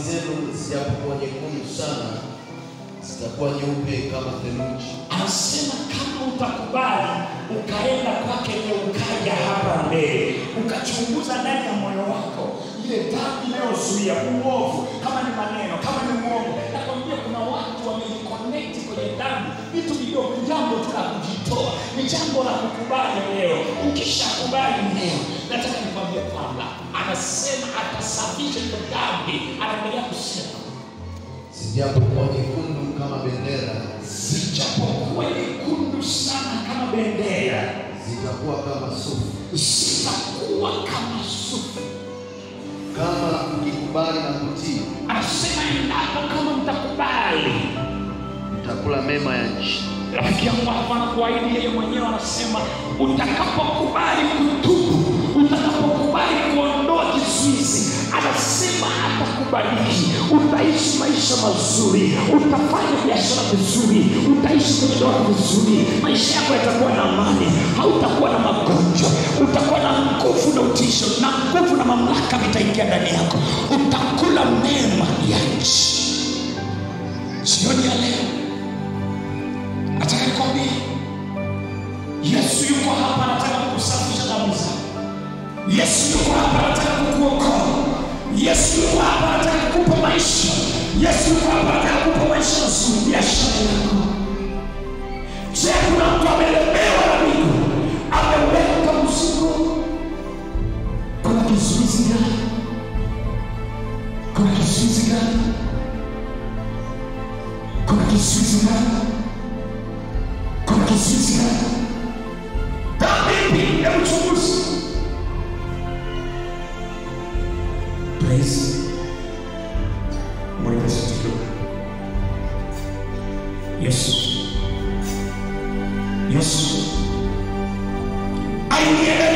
zenu zijapokuwa nyekundu sana, zitakuwa nyeupe kama theluji. anasema kama utakubali ukaenda kwake leo ukaja hapa mbele ukachunguza ndani ya moyo wako ile dhambi inayozuia uovu kama ni maneno kama ni uongo nakwambia kuna watu wamejiconnect kwenye dhambi vitu vidogo ni jambo tu la kujitoa ni jambo la kukubali leo ukishakubali leo nataka nikwambie kwamba anasema atasafisha hiyo dhambi anaendelea kusema Zijapokuwa nyekundu kama bendera, zijapokuwa nyekundu sana kama bendera zitakuwa kama sufu. zitakuwa kama sufu. Kama mkikubali na kutii, Anasema endapo kama mtakubali. mtakula mema ya nchi. Rafiki yangu hapa anakuahidi yeye mwenyewe, anasema utakapokubali kutubu, utakapokubali kuondoa kizuizi, anasema atakubariki, utaishi maisha mazuri, utafanya biashara vizuri, utaishi kwenye ndoa vizuri, maisha yako yatakuwa na amani, hautakuwa na magonjwa, utakuwa na nguvu na utisho na nguvu na mamlaka vitaingia ndani yako, utakula mema ya nchi. Jioni ya leo nataka nikwambie yesu yuko hapa anataka kukusafisha dhambi zako yesu yuko hapa anataka kukuokoa yesu yuko hapa anataka kukupa maisha yesu yuko hapa anataka kukupa maisha mazuri biashara yako je kuna mtu amelemewa na miguu ameweka mzigo kuna kizuizi gani kuna kizuizi gani kuna kizuizi gani kuna kizuizi gani dhambi ipi ya uchunguzi praise mwelekezi kidogo yesu yesu aingie